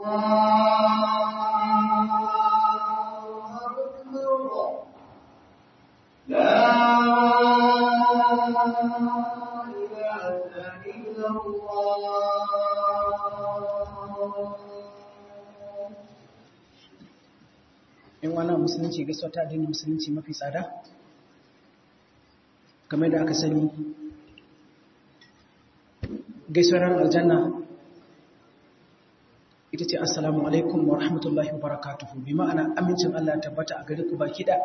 in wannan musulunci gaisuwa ta addinin musulunci mafi tsada kamar da aka sani gaisuwar aljanna ita ce assalamu alaikum wa rahmatullahi wa barakatuhu bi ma'ana amincin Allah tabbata a gare ku baki da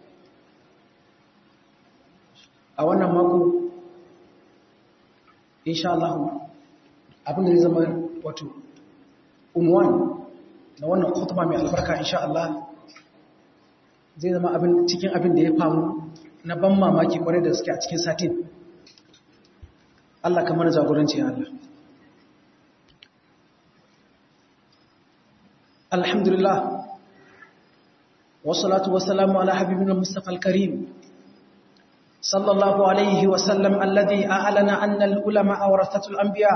a wannan mako insha Allah abinda zai zama wato unwan na wannan khutba mai albarka insha Allah zai zama abin cikin abin da ya famu na ban mamaki kwarai da suke a cikin satin Allah kamar jagoranci Allah alhamdulillah wassalatu wassalamu ala habibina mustafa al-karim sallallahu alaihi wa sallam alladhi a'lana anna al-ulama awrathatul anbiya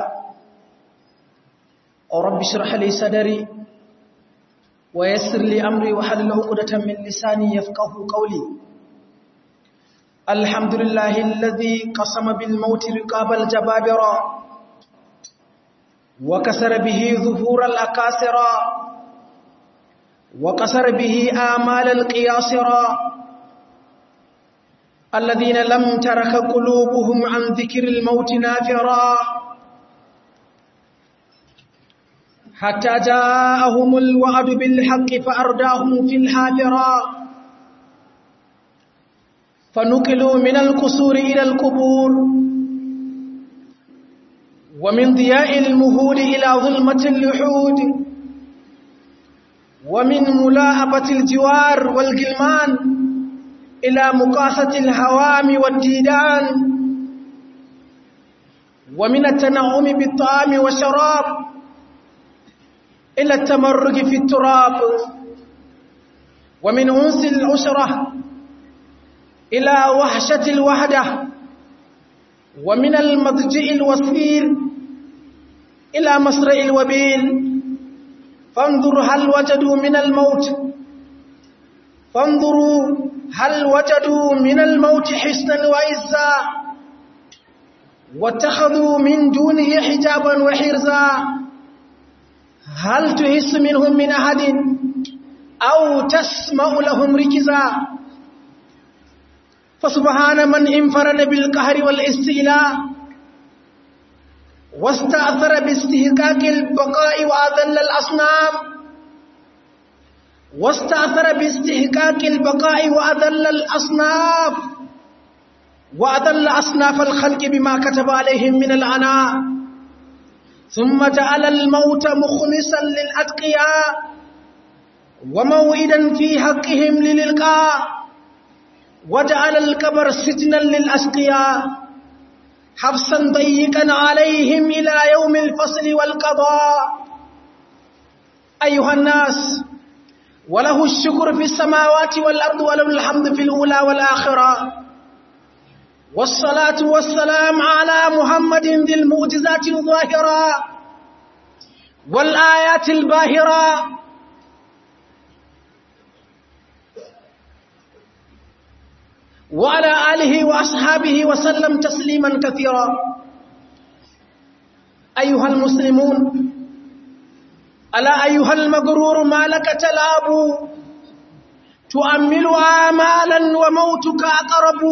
rabbi shrah li sadri ويسر لي أمري وحلل عقدة من لساني يفقه قولي الحمد لله الذي قسم بالموت رقاب الجبابرة وكسر به ظهور الأكاسرة وكسر به آمال القياصرة الذين لم ترك قلوبهم عن ذكر الموت نافرا حتى جاءهم الوعد بالحق فأرداهم في الحافرة فنقلوا من القصور إلى القبور ومن ضياء المهود إلى ظلمة اللحود ومن ملاعبة الجوار والجلمان إلى مقاسة الهوام والديدان ومن التنعم بالطعام والشراب إلى التمرج في التراب ومن أنس العشرة إلى وحشة الوحدة ومن المضجئ الوسير إلى مصرع الوبيل فانظر هل وجدوا من الموت فانظروا هل وجدوا من الموت حسنا وعزا واتخذوا من دونه حجابا وحرزا هل تحس منهم من أحد أو تسمع لهم ركزا فسبحان من انفرد بالقهر والاستيلاء واستأثر باستهكاك البقاء وأذل الأصنام واستأثر باستهكاك البقاء وأذل الأصناف وأذل أصناف الخلق بما كتب عليهم من العناء ثم جعل الموت مخلصا للأتقياء وموئدا في حقهم للإلقاء وجعل الكبر سجنا للأسقياء حبسا ضيقا عليهم إلى يوم الفصل والقضاء أيها الناس وله الشكر في السماوات والأرض وله الحمد في الأولى والآخرة والصلاة والسلام على محمد ذي المعجزات الظاهرة والآيات الباهرة وعلى آله وأصحابه وسلم تسليما كثيرا أيها المسلمون ألا أيها المغرور ما لك تلاب تؤمل آمالا وموتك أقرب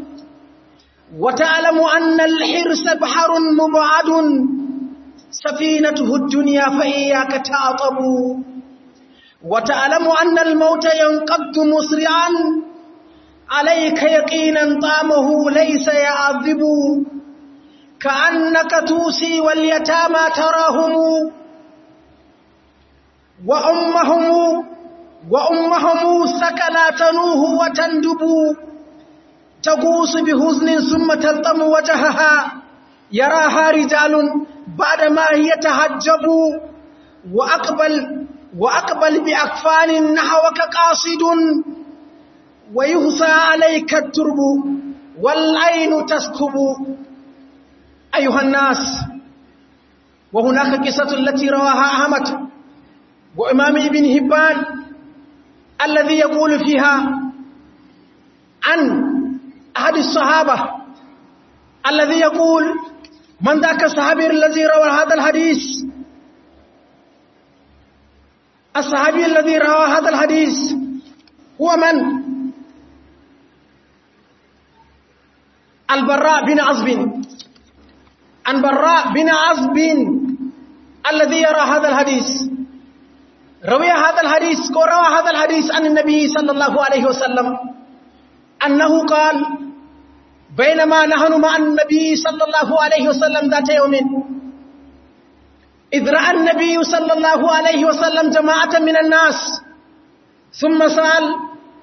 وتعلم أن الحرص بحر مبعد سفينته الدنيا فإياك تعطب وتعلم أن الموت ينقض مسرعا عليك يقينا طامه ليس يعذب كأنك توسي واليتامى تراهم وأمهم وأمهم سكلا تنوه وتندب تغوص بحزن ثم تلطم وجهها يراها رجال بعدما هي تهجب وأقبل وأقبل بأكفان نحوك قاصد ويهسى عليك الترب والعين تسكب أيها الناس وهناك قصة التي رواها أحمد وإمام ابن هبان الذي يقول فيها عن أحد الصحابة الذي يقول من ذاك الصحابي الذي روى هذا الحديث الصحابي الذي روى هذا الحديث هو من البراء بن عزب عن براء بن عزب الذي يرى هذا الحديث روي هذا الحديث وروى هذا الحديث عن النبي صلى الله عليه وسلم أنه قال بينما نحن مع النبي صلى الله عليه وسلم ذات يوم إذ رأى النبي صلى الله عليه وسلم جماعة من الناس ثم سأل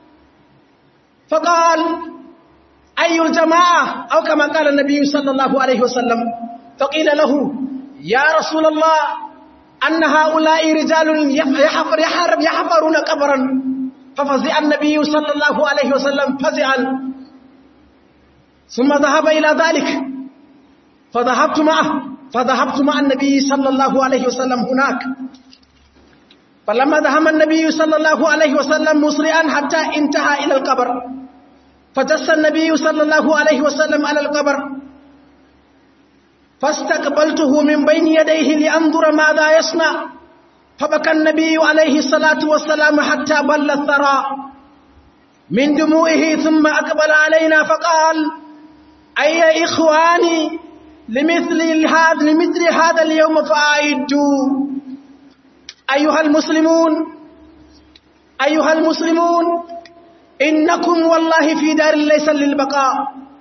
فقال أي الجماعة أو كما قال النبي صلى الله عليه وسلم فقيل له يا رسول الله أن هؤلاء رجال يحفر يحفر يحفرون قبرا ففزع النبي صلى الله عليه وسلم فزعا ثم ذهب إلى ذلك فذهبت معه فذهبت مع النبي صلى الله عليه وسلم هناك فلما ذهب النبي صلى الله عليه وسلم مسرعا حتى انتهى إلى القبر فجس النبي صلى الله عليه وسلم على القبر فاستقبلته من بين يديه لأنظر ماذا يصنع فبكى النبي عليه الصلاة والسلام حتى بل الثرى من دموعه ثم أقبل علينا فقال أي إخواني لمثل هذا لمثل هذا اليوم فأعدوا أيها المسلمون أيها المسلمون إنكم والله في دار ليس للبقاء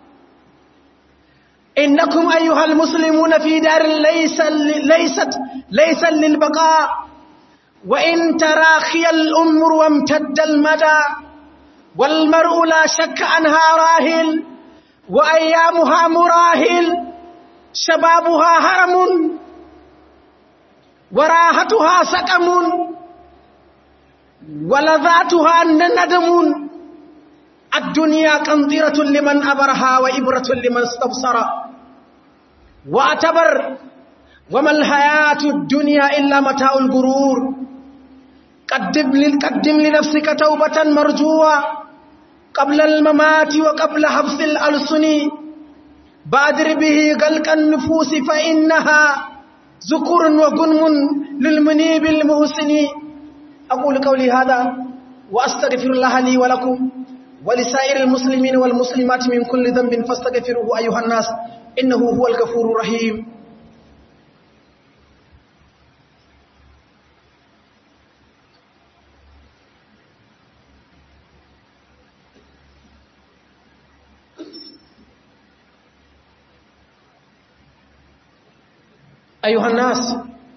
إنكم أيها المسلمون في دار ليس ليست ليس للبقاء وإن تراخي الأمر وامتد المدى والمرء لا شك عنها راهل وأيامها مراهل شبابها هرم وراحتها سقم ولذاتها ندم الدنيا قنطرة لمن أبرها وإبرة لمن استبصر واعتبر وما الحياة الدنيا إلا متاع الغرور قدم, قدم لنفسك توبة مرجوة قبل الممات وقبل حبس الألسن بادر به غلق النفوس فإنها ذكر وغنم للمنيب المحسن أقول قولي هذا وأستغفر الله لي ولكم ولسائر المسلمين والمسلمات من كل ذنب فاستغفروه أيها الناس إنه هو الغفور الرحيم أيها الناس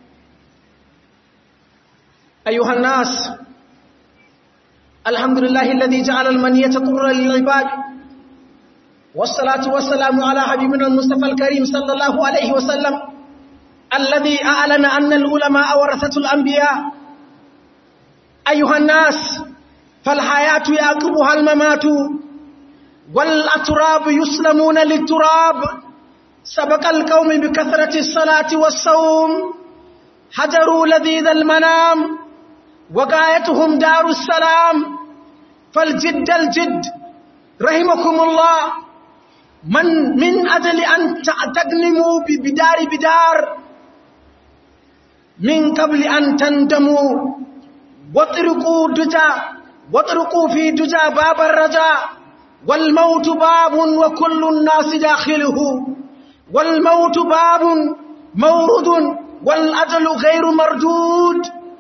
أيها الناس الحمد لله الذي جعل المنية طرا للعباد والصلاة والسلام على حبيبنا المصطفى الكريم صلى الله عليه وسلم الذي أعلن أن العلماء ورثة الأنبياء أيها الناس فالحياة يعقبها الممات والأتراب يسلمون للتراب سبق القوم بكثرة الصلاة والصوم حجروا لذيذ المنام وقايتهم دار السلام فالجد الجد رحمكم الله من من أجل أن تغنموا بدار بدار من قبل أن تندموا واطرقوا دجا واطرقوا في دجا باب الرجاء والموت باب وكل الناس داخله والموت باب مورد والأجل غير مردود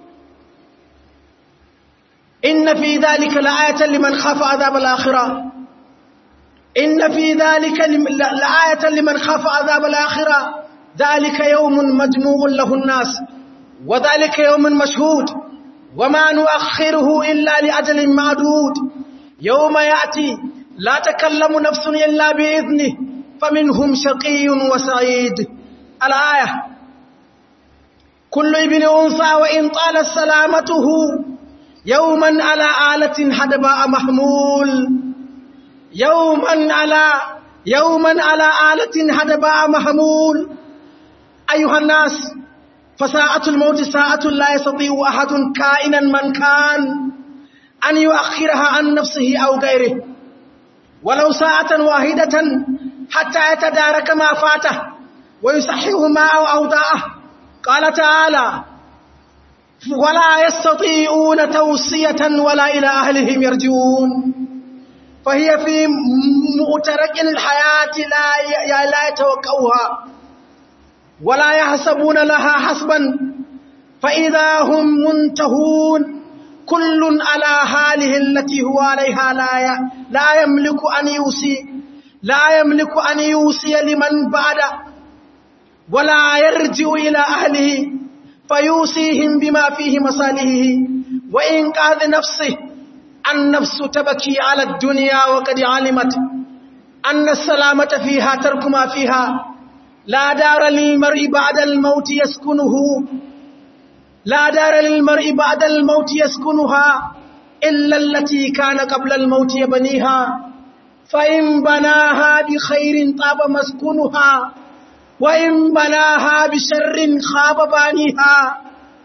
إن في ذلك لآية لمن خاف عذاب الآخرة إن في ذلك لآية لمن خاف عذاب الآخرة ذلك يوم مجموع له الناس وذلك يوم مشهود وما نؤخره إلا لأجل معدود يوم يأتي لا تكلم نفس إلا بإذنه فمنهم شقي وسعيد الآية كل ابن أنثى وإن طالت سلامته يوما على آلة حدباء محمول يوما على يوما على آلة حدباء محمول أيها الناس فساعة الموت ساعة لا يستطيع أحد كائنا من كان أن يؤخرها عن نفسه أو غيره ولو ساعة واحدة حتى يتدارك ما فاته ويصحيه ما أو أوضاعه قال تعالى ولا يستطيعون توصية ولا إلى أهلهم يرجعون فهي في مؤترك الحياة لا لا يتوقعها ولا يحسبون لها حسبا فإذا هم منتهون كل على حاله التي هو عليها لا لا يملك أن يوصي لا يملك أن يوصي لمن بعد ولا يرجع إلى أهله فيوصيهم بما فيه مصالحه وإنقاذ نفسه النفس تبكي على الدنيا وقد علمت أن السلامة فيها ترك ما فيها لا دار للمرء بعد الموت يسكنه لا دار للمرء بعد الموت يسكنها إلا التي كان قبل الموت يبنيها فإن بناها بخير طاب مسكنها وإن بناها بشر خاب بانيها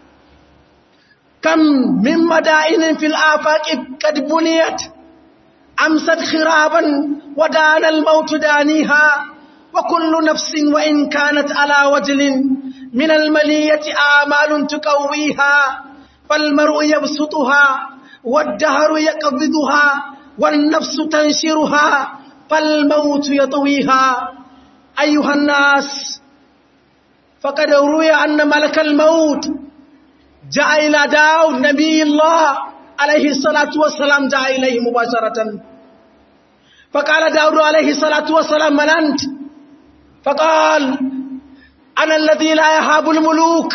كم من مدائن في الآفاق قد بنيت أمست خرابا ودان الموت دانيها وكل نفس وإن كانت على وجل من الملية آمال تقويها فالمرء يبسطها والدهر يقبضها والنفس تنشرها فالموت يطويها أيها الناس فقد روي أن ملك الموت جاء إلى داود نبي الله عليه الصلاة والسلام جاء إليه مباشرة فقال داود عليه الصلاة والسلام من أنت فقال أنا الذي لا يهاب الملوك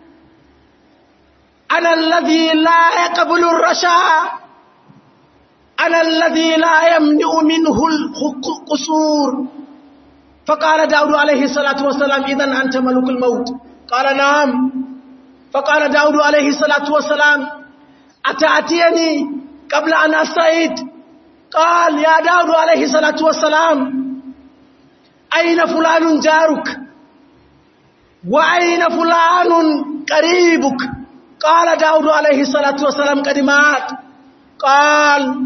أنا الذي لا يقبل الرشا أنا الذي لا يمنع منه القصور فقال داود عليه الصلاة والسلام إذن أنت ملك الموت قال نعم فقال داود عليه الصلاة والسلام أتأتيني قبل أن أستعيد قال يا داود عليه الصلاة والسلام أين فلان جارك وأين فلان قريبك قال داود عليه الصلاة والسلام قد مات قال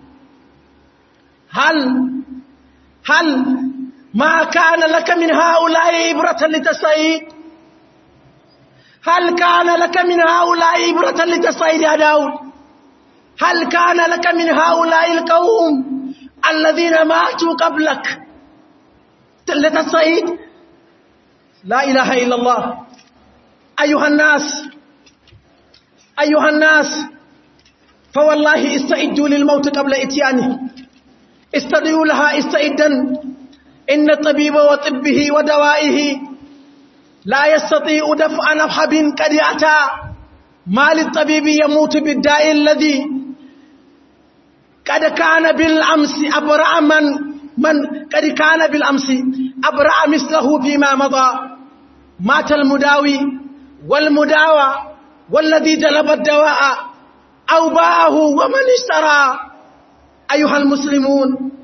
هل هل ما كان لك من هؤلاء إبرة لتستعيد هل كان لك من هؤلاء إبرة لتستعيد يا داود هل كان لك من هؤلاء القوم الذين ماتوا قبلك لتستعيد لا إله إلا الله أيها الناس أيها الناس فوالله استعدوا للموت قبل إتيانه استدعوا لها استعدا إن الطبيب وطبه ودوائه لا يستطيع دفع نفحب قد أتى ما للطبيب يموت بالداء الذي قد كان بالأمس أبرع من من قد كان بالأمس أبرع مثله فيما مضى مات المداوي والمداوى والذي جلب الدواء أو باعه ومن اشترى أيها المسلمون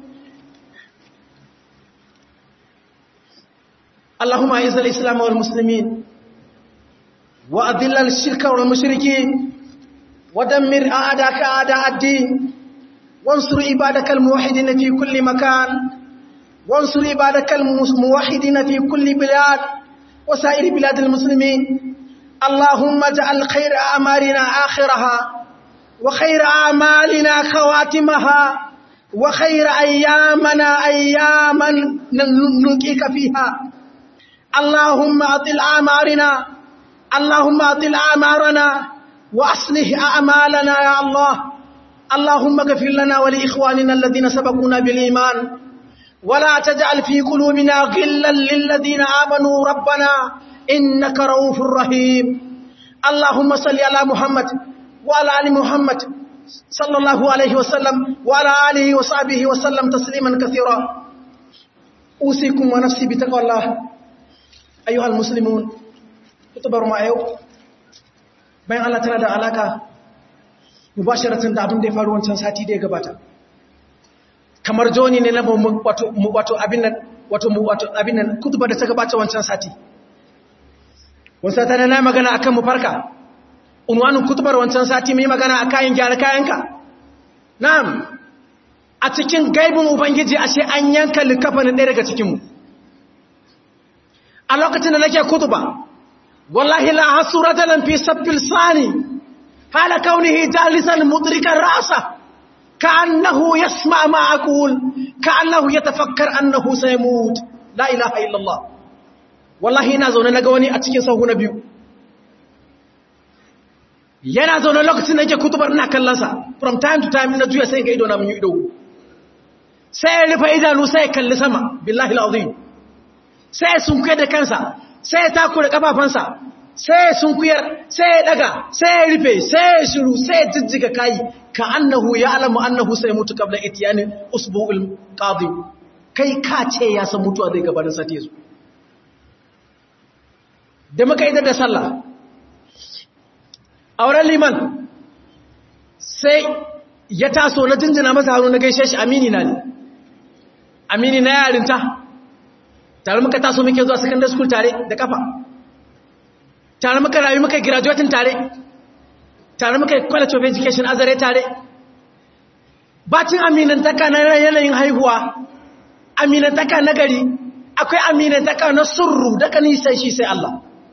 اللهم أعز الإسلام والمسلمين وأذل الشرك والمشركين ودمر أعداءك أعداء الدين وانصر عبادك الموحدين في كل مكان وانصر عبادك الموحدين في كل بلاد وسائر بلاد المسلمين اللهم اجعل خير أعمالنا آخرها وخير أعمالنا خواتمها وخير أيامنا أياما نلقيك فيها اللهم أطل أعمارنا اللهم أطل أعمارنا وأصلح أعمالنا يا الله اللهم اغفر لنا ولإخواننا الذين سبقونا بالإيمان ولا تجعل في قلوبنا غلا للذين آمنوا ربنا إنك رؤوف رحيم اللهم صل على محمد وعلى آل محمد صلى الله عليه وسلم وعلى آله وصحبه وسلم تسليما كثيرا أوصيكم ونفسي بتقوى الله أيها المسلمون kutubar mu a yau bayan Allah tana da alaka mubasharatan da abin da ya faru wancan sati da ya gabata kamar joni ne na wato wato abin nan wato wato abin nan kutubar da ta gabata wancan sati wasu sata na magana akan mu farka unwanin kutubar wancan sati mai magana a kayan gyara kayanka na'am a cikin gaibin ubangiji ashe an yanka likafanin ɗaya daga cikinmu a lokacin da nake kutuba wallahi la hasura dalan fi saffil sani hala kaunihi jalisan mudrikan rasa كأنه يسمع ما أقول كأنه يتفكر أنه سيموت لا إله إلا الله والله ina zaune na ga wani a cikin sahu na biyu yana zaune lokacin da yake kutubar ina kallonsa from time to time na juya sai ga ido na mun yi ido sai ya rufe idanu sai ya kalli sama billahi alazim sai ya sunkuya da kansa sai ya takura kafafansa sai ya sunkuyar sai ya daga sai ya rufe sai ya shiru sai ya jijjiga kai ka annahu ya alamu annahu sai mutu kabla itiyani usbu'ul qadi kai ka ce ya san mutuwa zai gabanin sati yazo da muka idar da sallah auren liman sai ya taso na jinjina masa hannu na gaishe shi amini na ne amini na yarinta tare muka taso muke zuwa secondary school tare da kafa tare muka rayu muka graduating tare tare muka college of education azare tare bacin aminantaka na yanayin haihuwa aminantaka na gari akwai aminantaka na surru daga nisan shi sai Allah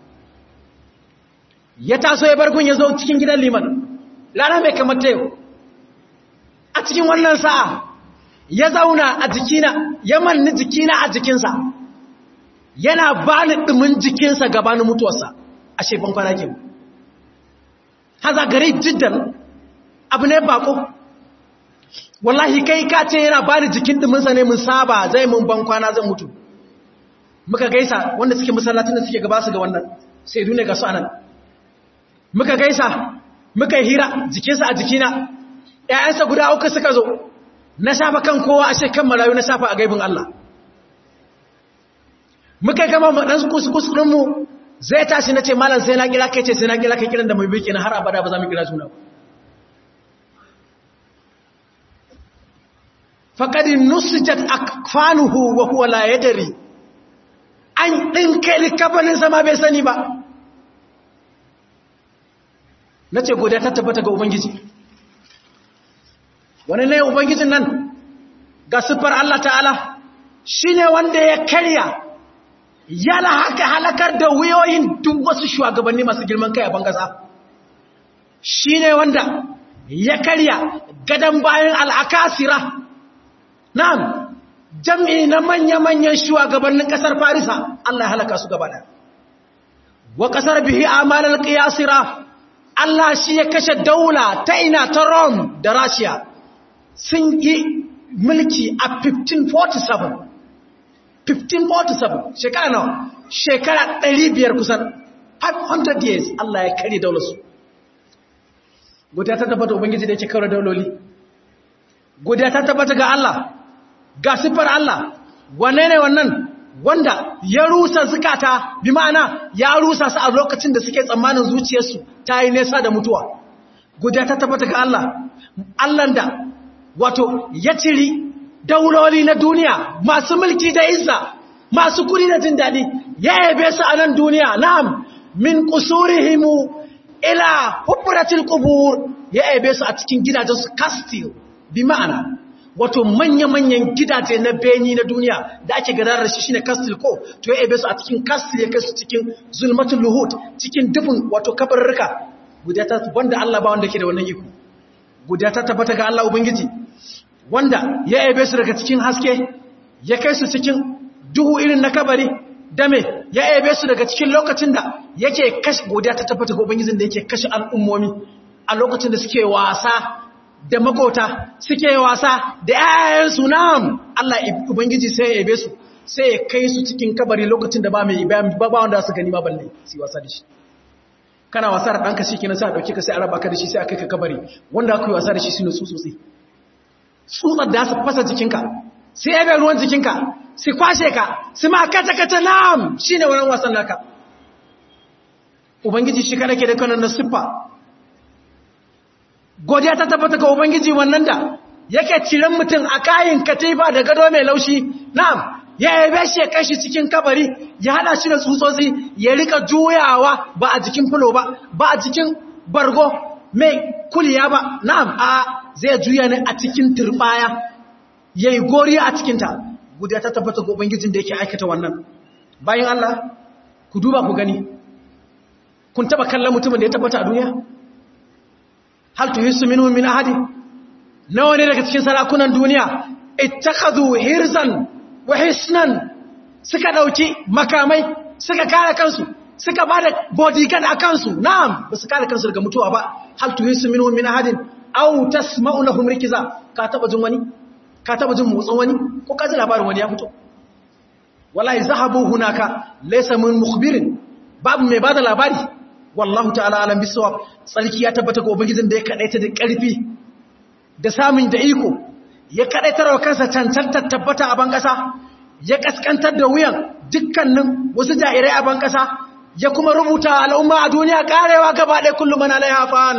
ya taso ya bargun ya zo cikin gidan liman rana mai kamar ta yau a cikin wannan sa'a ya zauna a jikina ya manni jikina a jikinsa yana ba ni ɗumin jikinsa gabanin mutuwarsa a shefan kwanakin haza gare jiddan abu ne bako wallahi kai ka ce yana ba ni jikin ɗuminsa ne mun saba zai mun ban kwana zan mutu muka gaisa wanda suke masallatin da suke gaba su ga wannan sai dune ga su anan muka gaisa muka hira jikinsa a jikina ‘ya'yansa guda uku suka zo na shafa kan kowa a shekan marayu na shafa a gaibin Allah muka gama ɗan kuskusurinmu zai tashi na ce malam sai na kira kai ce sai na kira kai kiran da mai biki na har abada ba za mu kira suna faƙadin nusijat akfanuhu wa huwa la yadari an ɗinka likafanin sama bai sani ba na ce godiya ta tabbata ga ubangiji wani ne ubangijin nan ga siffar Allah ta'ala shi ne wanda ya karya yana haka halakar da wuyoyin duk wasu shugabanni masu girman kai a bangasa shi ne wanda ya karya gadon bayan al'akasira na'am jam'i na manya-manyan shugabannin ƙasar farisa Allah ya halaka su gaba da wa ƙasar bihi amalar ƙiyasira Allah shi ya kashe daula ta ina ta Rome da Russia sun yi mulki a 1547 1547 shekara nawa shekara 500 kusan 500 years Allah ya kare daularsu guda ta tabbata ubangiji da yake kawar dauloli guda ta tabbata ga Allah ga siffar Allah wanne ne wannan wanda ya rusa zukata bi ma'ana ya rusa su a lokacin da suke tsammanin zuciyarsu ta yi nesa da mutuwa guda ta tabbata ga Allah Allah da wato ya ciri dauloli na duniya masu mulki da izza masu kuri da jin daɗi ya yabe su a nan duniya na'am min qusurihimu ila hufratil qubur ya yabe su a cikin gidajen su castle bi ma'ana wato manya-manyan gidaje na beni na duniya da ake gadarar shi shine castle ko to ya yabe su a cikin castle ya kai su cikin zulmatul luhut cikin dubin wato kabarruka guda ta wanda Allah ba wanda ke da wannan iko guda ta tabbata ga Allah ubangiji wanda ya yabe su daga cikin haske ya kai su cikin duhu irin na kabari dame ya yabe su daga cikin lokacin da yake kashe godiya ta tabbata ga ubangijin da yake kashe al'ummomi a lokacin da suke wasa da makota suke wasa da yayansu nam Allah ubangiji sai ya yabe su sai ya kai su cikin kabari lokacin da ba mai ba wanda su gani ma balle su wasa da shi kana wasa da ɗanka shi kenan sai a ɗauke ka sai a raba ka da shi sai a kai ka kabari wanda aka yi wasa da shi su ne tsutsotsi tsutsar da su fasa jikinka sai ya bai ruwan jikinka su kwashe ka su ma kata kata nam shi ne wannan wasan naka ubangiji shi kada ke da kanan na siffa godiya ta tabbata ga ubangiji wannan da yake ciren mutum a kayan katifa da gado mai laushi na'am ya yabe shi ya kashi cikin kabari ya hada shi da tsutsotsi ya rika juyawa ba a jikin fulo ba ba a jikin bargo mai kuliya ba na'am a zai juya ne a cikin turbaya yayi goriya a cikin ta guda ta tabbata ga ubangijin da yake aikata wannan bayan Allah ku duba ku gani kun taba kallon mutumin da ya tabbata a duniya hal tuhissu minhum min ahadi nawa ne daga cikin sarakunan duniya ittakhadhu hirzan wa hisnan suka dauki makamai suka kare kansu suka bada bodyguard a kansu na'am ba su kare kansu daga mutuwa ba hal tuhissu minhum min ahadin aw tasma'u lahum rikiza ka taba jin wani ka taba jin motsin wani ko ka ji labarin wani ya fito wallahi zahabu hunaka laysa min mukhbirin babu mai bada labari wallahu ta'ala alam bisawab tsarki ya tabbata ga ubangijin da ya kadaita da karfi da samun da iko ya kadaitar wa kansa cancantar tabbata a ban kasa ya kaskantar da wuyan dukkanin wasu jairai a ban kasa ya kuma rubuta al'umma a duniya karewa gaba ɗaya kullum mana alaiha fa'al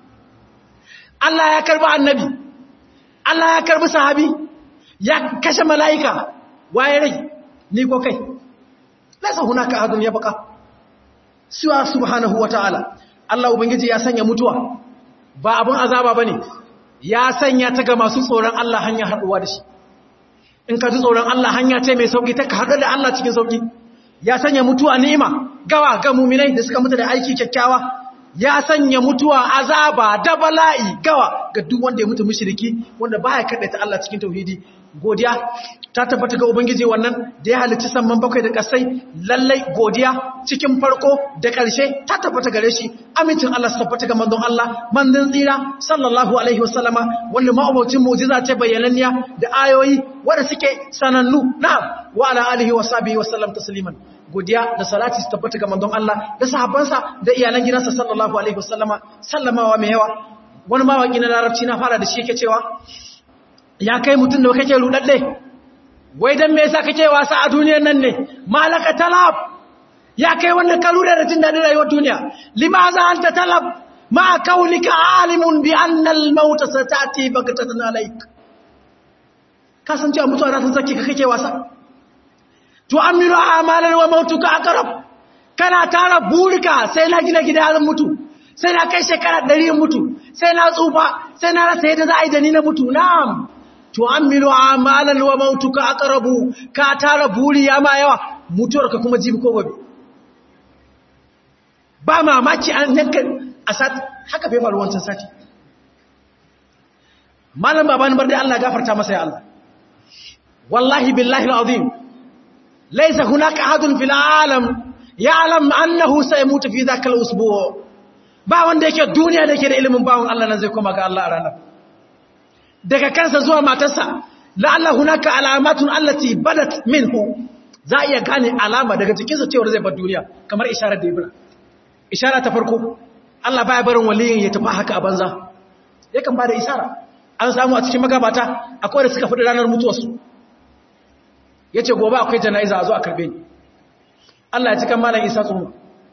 Allah ya karbi annabi Allah ya karbi sahabi ya kashe mala'ika waye rai ni ko kai lasa hunaka ahadun ya baka siwa subhanahu wata'ala Allah ubangiji ya sanya mutuwa ba abun azaba bane ya sanya ta ga masu tsoron Allah hanya haduwa da shi in ka ji tsoron Allah hanya ce mai sauki ta ka haɗu da Allah cikin sauki ya sanya mutuwa ni'ima gawa ga muminai da suka mutu da aiki kyakkyawa ya sanya mutuwa azaba da bala'i gawa ga duk wanda ya mutu mushriki wanda baya kadaita Allah cikin tauhidi godiya ta tabbata ga ubangiji wannan da ya halicci samman bakwai da kasai lallai godiya cikin farko da ƙarshe ta tabbata gare shi amincin Allah su tabbata ga manzon Allah manzon tsira sallallahu alaihi wasallama wanda ma'abocin mu'jiza ce bayyananniya da ayoyi wanda suke sanannu na'am wa ala alihi wa sahbihi wa sallam tasliman godiya da salati su tabbata ga manzon Allah da sahabbansa da iyalan gidansa sallallahu alaihi wasallama sallamawa mai yawa wani mawaki na larabci na fara da shi yake cewa ya kai mutum da kake rudadde wai dan me yasa kake wasa a duniyar nan ne malaka talab ya kai wanda ka ruda da jin dadin rayuwar duniya limaza anta talab ma kaunika alimun bi anna al maut satati baghtatan alayk ka san cewa mutuwa za ta sake ka kake wasa tu'amilu amalan wa mautuka aqrab kana tara burika sai na gina gidan mutu sai na kai shekara 100 mutu sai na tsufa sai na rasa yadda za a yi da ni na mutu na'am tu'amilu amalan wa mautuka aqrabu ka tara buri ya ma yawa mutuwarka kuma jibi ko gobe ba mamaki an yanka a sati haka bai faru wancan sati malam baban bar dai Allah gafarta masa ya Allah wallahi billahi alazim laysa hunaka ahadun fil alam ya'lam annahu saymutu fi dhaka al-usbu' ba wanda yake duniya da yake da ilimin bawon Allah nan zai koma ga Allah a ranar daga kansa zuwa matarsa la'alla hunaka alamatun allati badat minhu za iya gane alama daga cikinsa cewa zai bar duniya kamar isharar da ibra ishara ta farko Allah baya barin waliyin ya tafi haka a banza yakan bada ishara an samu a cikin magabata akwai da suka fadi ranar mutuwarsu yace gobe akwai jana'iza a zo a karbe ni Allah ya ci kan malam Isa tsoho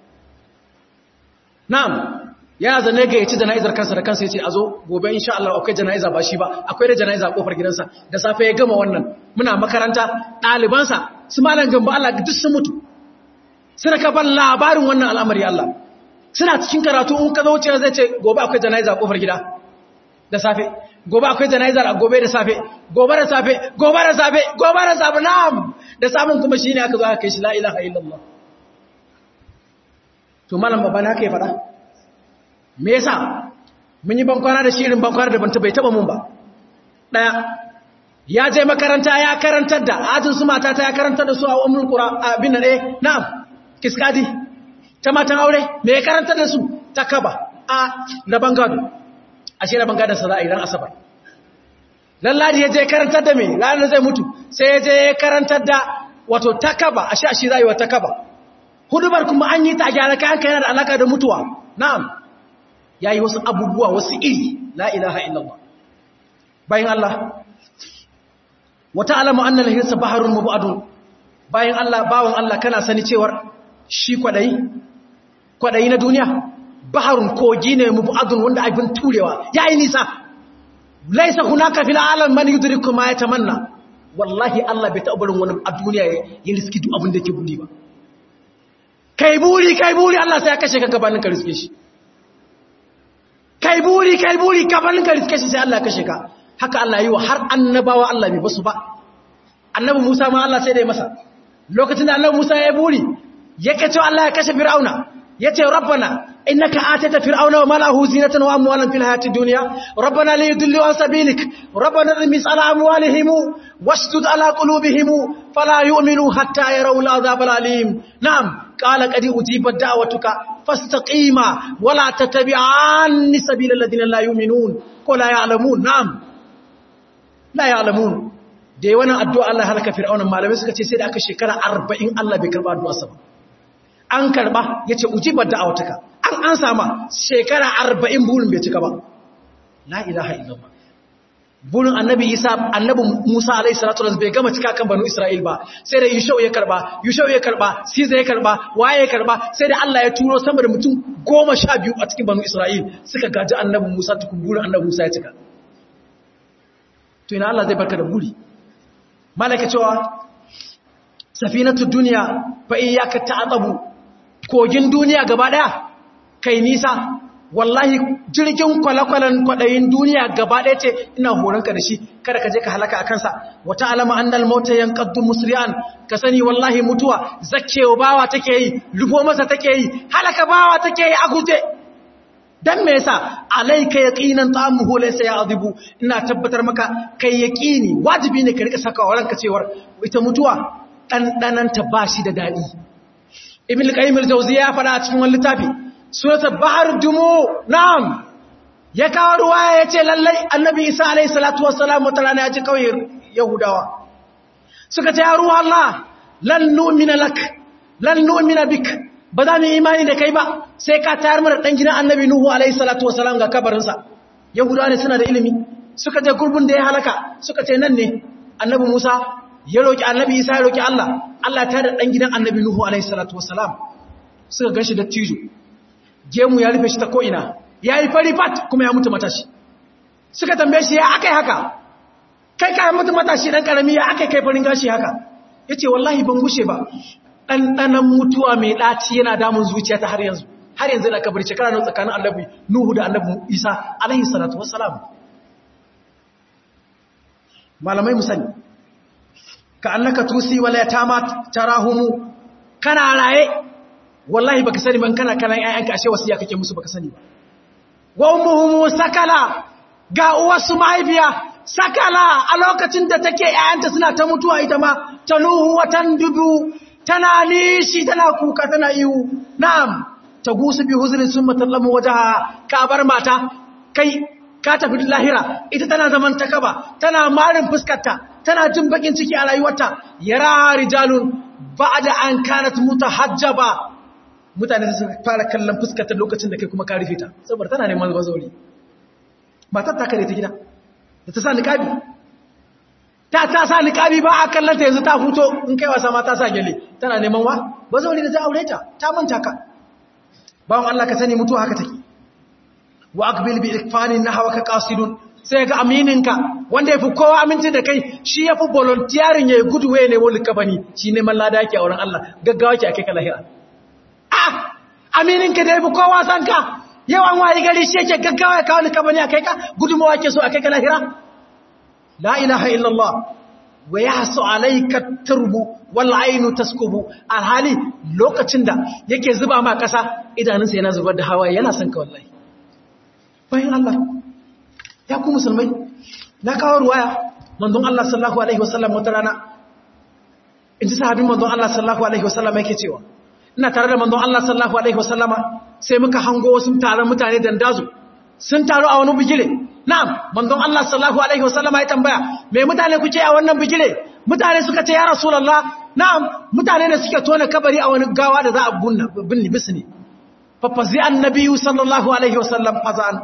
na'am yana zane ga ya ci jana'izar kansa da kansa ya ce a zo gobe insha Allah akwai jana'iza ba shi ba akwai da jana'iza a kofar gidansa da safe ya gama wannan muna makaranta ɗalibansa su malam gamba Allah duk sun mutu suna ka ban labarin wannan al'amari Allah suna cikin karatu in ka zo wuce zai ce gobe akwai jana'iza a kofar gida da safe gobe akwai jana'iza a gobe da safe gobe da safe gobe da safe gobe da safe na'am da sabon kuma shine aka zo aka kai shi la ilaha illallah to malam babana haka ya faɗa me yasa mun yi bankwana da shirin bankwana da banta bai taba mun ba daya ya je makaranta ya karantar da ajin su mata ta ya karantar da su a ummul qura abin nan eh na'am kiskadi ta matan aure me ya karantar da su ta kaba a da bangado ashe da bangadon sa za a yi ran asabar lalladi ya je karantar da me ranar zai mutu sai ya je karantar da wato takaba ashe ashe za yi wa takaba hudubar kuma an yi ta gyara kayan yana da alaka da mutuwa na'am ya yi wasu abubuwa wasu iri la ilaha illallah bayan Allah wata alamu an nan hirsa baharun mabu'adun bayan Allah bawan Allah kana sani cewar shi kwadayi kwadayi na duniya baharun kogi ne mabu'adun wanda abin turewa ya yi nisa laisa hunaka fil alam man yudriku ma yatamanna wallahi Allah bai taɓa barin wani a duniya ya riski duk abin da ke buri ba kai buri kai buri Allah sai ya kashe ka gabanin ka riske shi kai buri kai buri gabanin ka riske shi sai Allah ya kashe ka haka Allah yi wa har annabawa Allah bai basu ba annabi Musa ma Allah sai da ya masa lokacin da annabi Musa ya buri yake cewa Allah ya kashe Fir'auna yace rabbana innaka atata fir'auna wa malahu zinatan wa amwalan fil hayati dunya rabbana la yudillu an sabilik rabbana rimis ala amwalihim wastud ala qulubihim fala yu'minu hatta yarawu al'azab al'alim na'am qala qad ujibat da'watuka fastaqima wa la tattabi'anni sabila alladhina la yu'minun ko la ya'lamun na'am la ya'lamun da yawan addu'a Allah halaka fir'auna malamai suka ce sai da aka shekara 40 Allah bai karba addu'a sa ba an karba ya ce ujibar da awataka an an sama shekara arba'in burin bai cika ba la ilaha illallah burin annabi isa annabi musa alaihi salatu wasallam bai gama cika kan banu isra'il ba sai da yushau ya karba yushau ya karba siza ya karba waye ya karba sai da Allah ya turo sama da mutum goma sha biyu a cikin banu isra'il suka gaji annabi musa tukun burin annabi musa ya cika to ina Allah zai barka da buri malaka cewa safinatu duniya fa iyyaka ta'tabu kogin duniya gaba daya kai nisa wallahi jirgin kwalakwalan kwadayin duniya gaba daya ce ina horonka da shi kada ka je ka halaka akan sa wata alama annal mauta yanqaddu musri'an ka sani wallahi mutuwa zakkewa bawa take yi rufo masa take yi halaka bawa take yi a guje dan me yasa alayka yaqinan ta'amuhu laysa ya'dhibu ina tabbatar maka kai yaqini wajibi ne ka rika saka waranka cewar ita mutuwa ɗanɗananta ba shi da daɗi. Ibn al-Qayyim al-Jawziyya ya faɗa a cikin wani littafi, suratul Bahar Dumo, na'am. Ya kawo ruwa ya ce lallai Annabi Isa alayhi salatu wassalam wata rana ya ji kawai Yahudawa. Suka ce ya ruwa Allah, lan nu'mina lak, lan nu'mina bik. Ba za mu imani da kai ba, sai ka tayar mana ɗan gidan Annabi Nuhu alayhi salatu wassalam ga kabarinsa. Yahudawa ne suna da ilimi. Suka je gurbin da ya halaka, suka ce nan ne Annabi Musa ya roƙi annabi isa ya roƙi Allah Allah ta da ɗan gidan annabi Nuhu alaihi salatu wasalam suka ganshi da tijo gemu ya rufe shi ta ko'ina ya yi fari fat kuma ya mutu matashi suka tambaye shi ya aka haka kai ka mutu matashi ɗan ƙarami ya aka kai farin gashi haka ya ce wallahi ban gushe ba ɗanɗanan mutuwa mai ɗaci yana damun zuciya ta har yanzu har yanzu da kabar shekara na tsakanin annabi Nuhu da annabi Isa alaihi salatu wasalam malamai musani ka annaka tusi wala yatama tarahumu kana raye wallahi baka sani ban kana kalan ayyanka ashe wasiya kake musu baka sani ba wa ummuhum sakala ga uwarsu mahaifiya sakala a lokacin da take ayyanta suna ta mutuwa ita ma tanuhu watan dubu tana nishi tana kuka tana ihu na'am tagusu bi huzrin summa tallamu wajaha ka bar mata kai ka tafi lahira ita tana zaman takaba tana marin fuskarta tana jin bakin ciki a rayuwarta yara rijalun ba'da an kanat mutahajjaba mutane su fara kallon fuskarta lokacin da kai kuma ka rufe ta saboda tana neman bazori matar ta kare ta gida da ta sa niqabi ta ta sa niqabi ba a kallon ta yanzu ta huto in kai wasa ma ta sa gele tana neman wa bazori da ta aure ta ta manta ka bawon Allah ka sani mutuwa haka take wa aqbil bi ikfanin nahwaka qasidun sai ga amininka wanda yafi kowa aminci da kai shi yafi volunteering yayi gudu waye ne wani kabani shi ne mallada yake a wurin Allah gaggawa ke akai ka lahira ah amininka da yafi kowa san ka yawan wayi gari shi yake gaggawa ya kawo ni kabani akai ka gudumawa yake so akai ka lahira la ilaha illallah wa yahsu alayka turbu wal ainu taskubu alhali lokacin da yake zuba ma kasa idanunsa yana zubar da hawaye yana son ka wallahi bayan Allah ya ku musulmai na kawo ruwaya manzon Allah sallallahu alaihi wasallam wata rana in ji sahabin manzon Allah sallallahu alaihi wasallam yake cewa ina tare da manzon Allah sallallahu alaihi wasallama sai muka hango wasu taron mutane dandazo sun taru a wani bigire na'am manzon Allah sallallahu alaihi wasallama ya tambaya me mutane kuke a wannan bigire mutane suka ce ya rasulullah na'am mutane ne suke tona kabari a wani gawa da za a bunna binni bisni fafazi annabiyu sallallahu alaihi wasallam fazan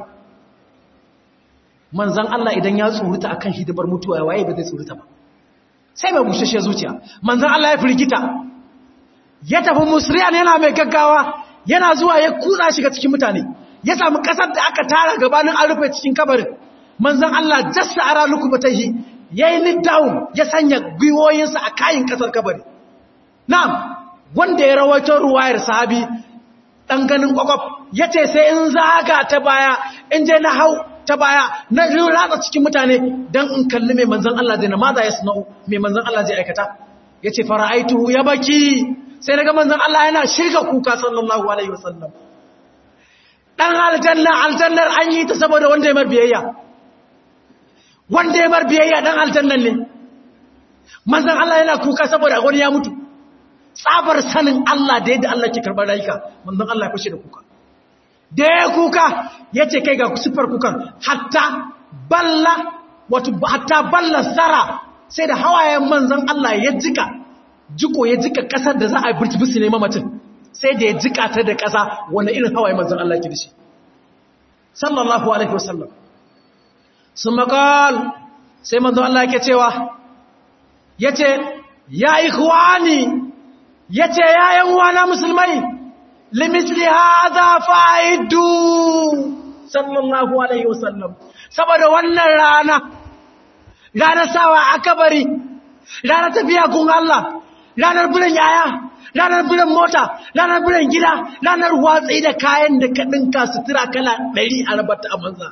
manzan Allah idan ya tsoruta akan hidimar mutuwa ya waye ba zai tsoruta ba sai mai bushashe zuciya manzan Allah ya firgita ya tafi musriyan yana mai gaggawa yana zuwa ya kutsa shiga cikin mutane ya samu kasar da aka tara gabanin an rufe cikin kabarin manzan Allah jassa ara lukubatayhi yayi ni down ya sanya gwiwoyinsa a kayin kasar kabari na'am wanda ya rawaito ruwayar sahabi dan ganin kwakwaf yace sai in zaga ta baya in je na hau ta baya na ratsa cikin mutane dan in kalli mai manzon Allah zai na maza ya sana'u mai manzon Allah zai aikata yace fara'aituhu ya baki sai naga manzon Allah yana shirga kuka sallallahu alaihi wasallam dan aljanna aljannar an yi ta saboda wanda ya mar biyayya wanda ya mar biyayya dan aljannan ne manzon Allah yana kuka saboda wani ya mutu tsabar sanin Allah da yadda Allah ke karɓar rayuka manzon Allah ya fashe da kuka da ya kuka ya ce kai ga siffar kukan hatta balla wato hatta balla zara sai da hawayen manzon Allah ya jika jiko ya jika kasar da za a burtubisi ne mamacin sai da ya jika ta da kasa wanda irin hawayen manzon Allah ke da shi sallallahu alaihi wasallam sun makal sai manzon Allah yake cewa yace ya ikhwani yace yayan wana musulmai limisli hadha fa'idu sallallahu alaihi wasallam saboda wannan rana ranar sawa akabari ranar tafiya kun Allah ranar biran yaya ranar biran mota ranar biran gida ranar watsi da kayan da ka dinka sutura kala 100 a rabata a manza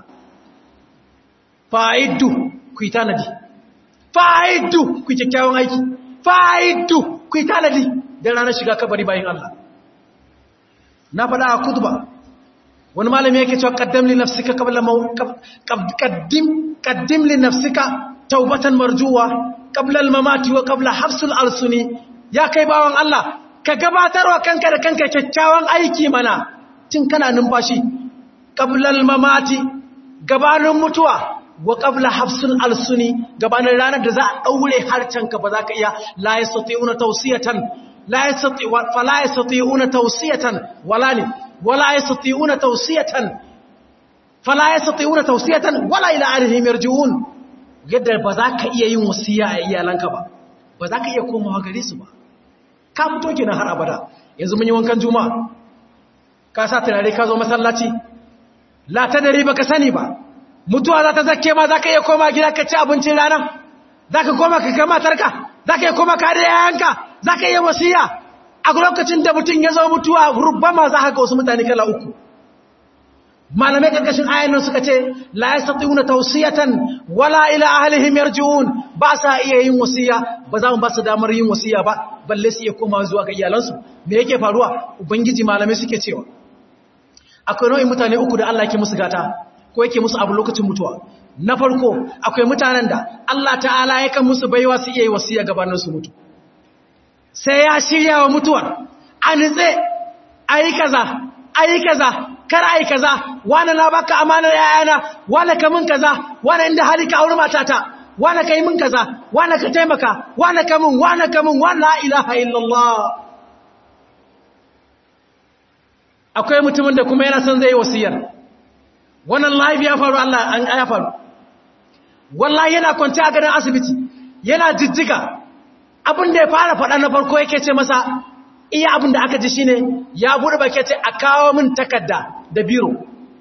fa'idu ku yi tanadi fa'idu ku yi kyakkyawan aiki fa'idu ku yi tanadi da ranar shiga kabari bayan Allah na faɗa a kutuba wani malami yake cewa kaddam li nafsika qabla qaddim qaddim li nafsika taubatan marjuwa qabla al-mamati wa qabla hafsul alsuni ya kai bawan Allah ka gabatarwa kanka da kanka kyakkyawan aiki mana tun kana numfashi qabla al-mamati gabanin mutuwa wa qabla hafsul alsuni gabanin ranar da za a daure harcanka ba za ka iya la yastati'una tawsiyatan la yastati fala yastati'una tawsiyatan wala ni wala yastati'una tawsiyatan fala yastati'una tawsiyatan wala ila arihim yarji'un yadda ba za ka iya yin wasiya a iyalanka ba ba za ka iya komawa gare su ba ka fito kenan har abada yanzu mun yi wankan juma'a ka sa turare ka zo masallaci la ta dare baka sani ba mutuwa za ta zakke ma za ka iya koma gida ka ci abincin rana za ka koma ka kama tarka za ka iya koma ka da yayanka za ka iya wasiya a lokacin da mutum ya zo mutuwa rubama za ka ga wasu mutane kala uku malamai karkashin ayanin suka ce la yastati'una tawsiyatan wala ila ahlihim yarji'un ba sa iya yin wasiya ba za mu ba su damar yin wasiya ba balle su iya koma zuwa ga iyalansu me yake faruwa ubangiji malamai suke cewa akwai nau'in mutane uku da Allah yake musu gata ko yake musu abu lokacin mutuwa na farko akwai mutanen da Allah ta'ala yakan musu baiwa su iya yi wasiya gabanin su mutu sai ya shirya wa mutuwar a nitse ayi kaza ayi kaza kar ai kaza wani na baka amanar yayana wani ka min kaza wani inda hali ka aure matata wani ka yi min kaza wani ka taimaka wani ka min wani ka min wani la ilaha illallah akwai mutumin da kuma yana son zai yi wasiyar wannan live ya faru Allah an ya faru wallahi yana kwanci a gadon asibiti yana jijjiga abin da ya fara faɗa na farko yake ce masa iya abin da aka ji shine ya buɗe bake ce a kawo min takarda da biro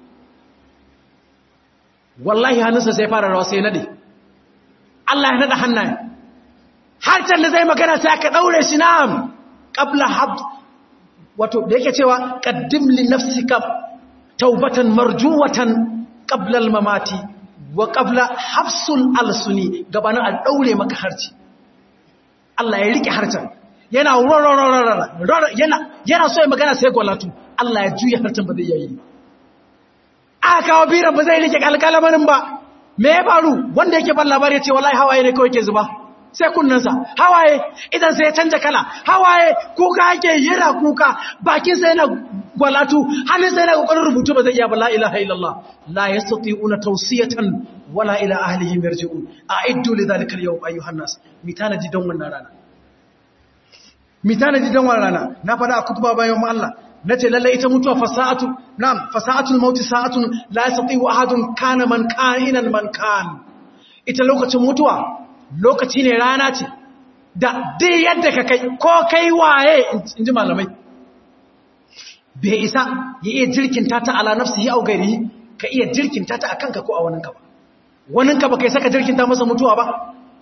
wallahi hannunsa sai fara rawa sai nade Allah ya nada hannaye har can da zai magana sai aka daure shi na'am qabla hab wato da yake cewa qaddim li nafsika taubatan marjuwatan qabla al-mamati wa qabla hafsul alsuni gabanin a daure maka harci Allah ya rike harcen yana yana yana so ya magana sai gwalatu Allah ya juya harcen ba zai yayi aka kawo biran ba zai rike alkalamarin ba me ya faru wanda yake ban labari ya ce wallahi hawaye ne kawai ke zuba sai kunnansa hawaye idan sai ya canja kala hawaye kuka yake yana kuka bakin sa yana gwalatu hannun sa yana kokarin rubutu ba zai iya ba la ilaha illallah la yastati'una tawsiyatan wala ila ahlihim yarji'un a'iddu lidhalika al-yawm ayyuhan nas mitana ji don wannan rana mitana ji don wannan rana na fada a kutuba bayan Allah nace lalle ita mutuwa fasa'atu na'am fasa'atul maut sa'atun la yastati'u ahadun kana man ka'inan man kan ita lokacin mutuwa lokaci ne rana ce da dai yadda ka kai ko kai waye inji malamai bai isa ya iya jirkinta ta ala nafsi ya augari ka iya jirkinta ta akan ka ko a waninka ba waninka ba kai saka jirkinta masa mutuwa ba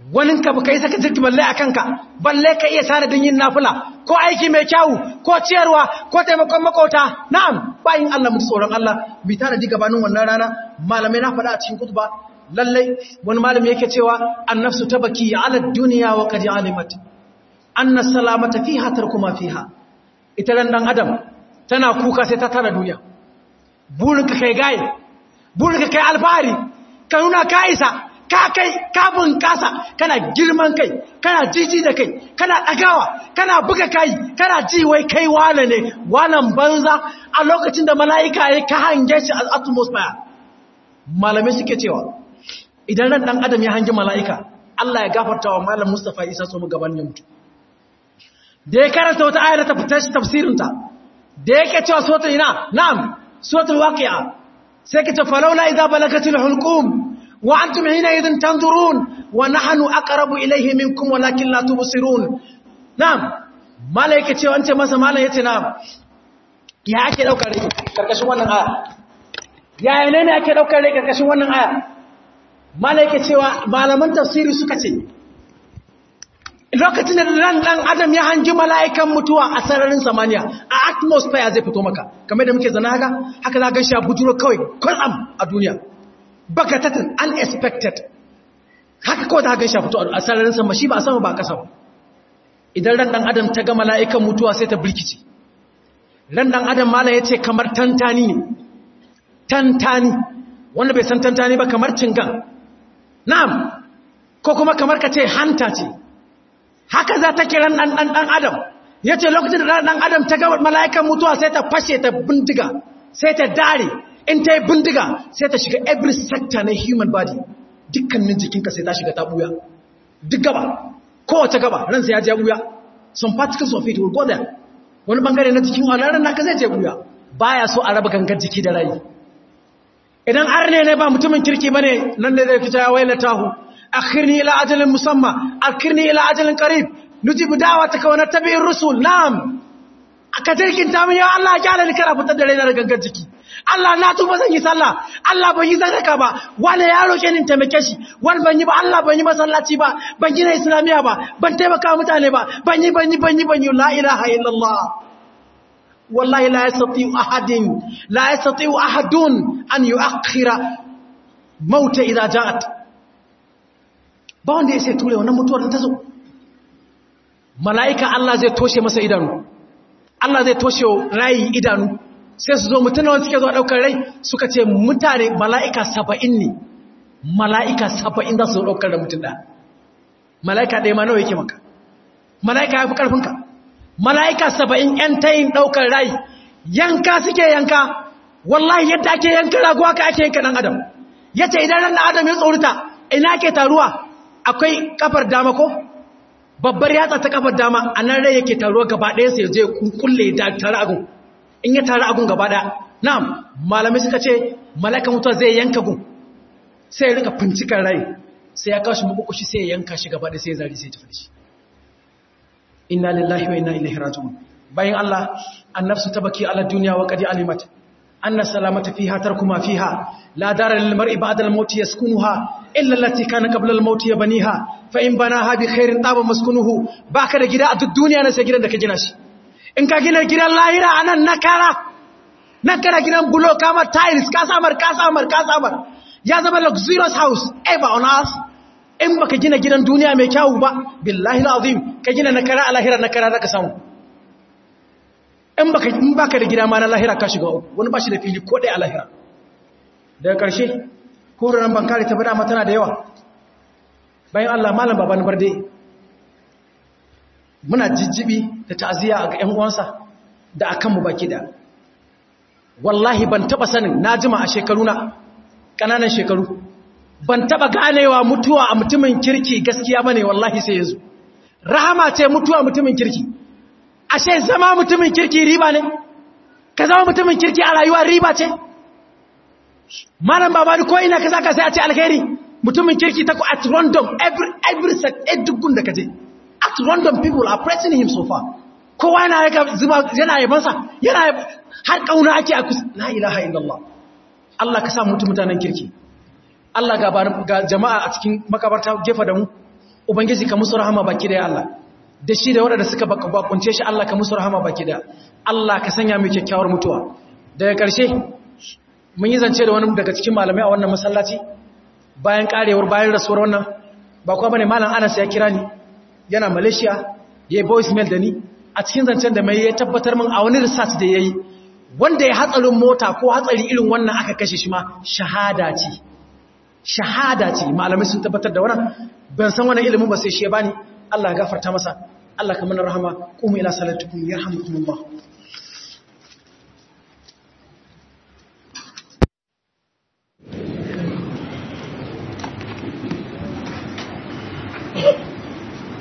wani ka baka yi saka jirki balle a kanka balle ka iya sanadin yin nafula ko aiki mai kyawu ko ciyarwa ko taimakon makota na'am bayin Allah mutu tsoron Allah bi tana ji gabanin wannan rana malamai na faɗa a cikin kutuba lallai wani malami yake cewa annafsu tabaki ala duniya wa qad alimat anna salamata fiha tarkuma fiha ita ran dan adam tana kuka sai ta tara duniya burinka kai gaye burinka kai alfahari ka nuna ka isa ka kai ka bunkasa kana girman kai kana jiji da kai kana dagawa kana buga kai kana ji wai kai wane ne walan banza a lokacin da mala'ika ya ka hange shi a atmosphere malamai suke cewa idan ran dan adam ya hangi mala'ika Allah ya gafarta wa malam Mustafa Isa so mu gaban ya mutu da ya karanta wata ayar ta fitar tafsirinta da yake cewa sota ina na'am suratul waqi'a sai kace falawla idza balagatil hulqum wa antum hina idhin tanzurun wa nahnu aqrabu ilayhi minkum walakin la tubsirun na'am malaika ce wance masa malai yace na'am ya ake daukar rai karkashin wannan aya ya ne ne ake daukar rai karkashin wannan aya malaika cewa malaman tafsiri suka ce lokacin da ran dan adam ya hangi mala'ikan mutuwa a sararin samaniya a atmosphere zai fito maka kamar da muke zana haka haka za gan shi a bujuro kawai kwatsam a duniya bakatatin unexpected haka kawai za gan shi a fito a sararin sama shi ba a sama ba a kasa ba idan ran dan adam ta ga mala'ikan mutuwa sai ta birkice ran dan adam mala ya ce kamar tantani ne tantani wanda bai san tantani ba kamar cingan na'am ko kuma kamar ka ce hanta ce haka za ta kiran ɗan adam ya ce lokacin da ɗan adam ta gaba mala'ikan mutuwa sai ta fashe ta bindiga sai ta dare in ta yi bindiga sai ta shiga every sector na human body dukkanin jikinka sai ta shiga ta buya duk gaba kowace gaba ransa ya je buya some particles of it will go there wani bangare na jikin alaran naka zai je buya baya so a raba gangar jiki da rayu idan arne ne ba mutumin kirki bane nan ne zai fita ya wailatahu أخرني إلى أجل مسمى أخرني إلى أجل قريب نجيب دعوتك ونتبع الرسول نعم أكترك انت من يا الله جعل لك رفت الدليل لك جكي Allah na tuba zan yi sallah Allah ban yi sadaka ba wani ya roke ni taimake shi wani ban yi ba Allah ban yi masallaci ba ban gina islamiya ba ban taimaka mutane ba ban yi ban yi ban yi ban yi la ilaha illallah wallahi la yastati ahadin la yastati ahadun an yuakhira mauta idza ja'at ba wanda ya sai ture wannan mutuwar ta zo mala'ika Allah zai toshe masa idanu Allah zai toshe rayi idanu sai su zo mutum wanda suke zuwa ɗaukar rai suka ce mutane mala'ika saba'in ne mala'ika saba'in za su zo ɗaukar da mutum ɗaya mala'ika ɗaya ma nawa yake maka mala'ika ya fi ƙarfinka mala'ika saba'in ‘yan tayin ɗaukar rai yanka suke yanka wallahi yadda ake yanka raguwa ka ake yanka ɗan adam ya ce idan ran adam ya tsorita ina ke taruwa akwai kafar dama ko babbar yatsa ta kafar dama a nan rai yake taruwa gaba ɗaya sai zai kulle da tare agun in ya tare agun gaba ɗaya na'am malamai suka ce malaka mutuwa zai yanka gun sai ya rika fincikar rai sai ya kawo shi mabukushi sai ya yanka shi gaba ɗaya sai ya zari sai ya tafi shi inna lillahi wa inna ilaihi raji'un bayan Allah annafsu tabaki ala dunya wa qad alimat anna salamata fiha tarkuma fiha la dara lil mar'i ba'da al maut yaskunuha illa allati kana qabla al maut yabniha fa in banaha bi khairin taba maskunuhu baka da gida a duk duniya na sai gidan da ka gina shi in ka gina gidan lahira anan nakara nakara gidan bulo kama tiles ka samar ka samar ka samar ya zama luxurious house ever on earth in baka gina gidan duniya mai kyawu ba billahi alazim ka gina nakara a lahira nakara zaka samu in baka in baka da gida ma na lahira ka shiga wani ba shi da fili ko dai a lahira daga karshe kuran bankare ta bada tana da yawa bayan Allah malam baban barde muna jijjibi da ta'aziyya ga ƴan uwansa da akan mu baki da wallahi ban taba sanin na jima a shekaruna kananan shekaru ban taba ganewa mutuwa a mutumin kirki gaskiya bane wallahi sai yanzu rahama ce mutuwa mutumin kirki ashe zama mutumin kirki riba ne ka zama mutumin kirki a rayuwa riba ce malam babani ko ina ka saka sai a ce alkhairi mutumin kirki ta ku at random every every set edugun da kaje at random people are praising him so far kowa yana yaka zuba yana yabansa yana har kauna ake a kusa la ilaha illallah Allah ka sa mutum mutanen kirki Allah ga jama'a a cikin makabarta gefa da mu ubangiji ka musu rahama baki da Allah da shi da waɗanda suka bakunce shi Allah ka musu rahama baki da Allah ka sanya mu kyakkyawar mutuwa daga ƙarshe mun yi zance da wani daga cikin malamai a wannan masallaci bayan karewar bayan rasuwar wannan ba kuwa bane malam Anas ya kira ni yana Malaysia ya yi voice mail da ni a cikin zancen da mai ya tabbatar min a wani research da yayi wanda ya hatsarin mota ko hatsari irin wannan aka kashe shi ma shahada ce shahada ce malamai sun tabbatar da wannan ban san wannan ilimin ba sai shi ya bani Allah ya gafarta masa Allah ka mana rahama qumu ila salatikum yarhamukumullah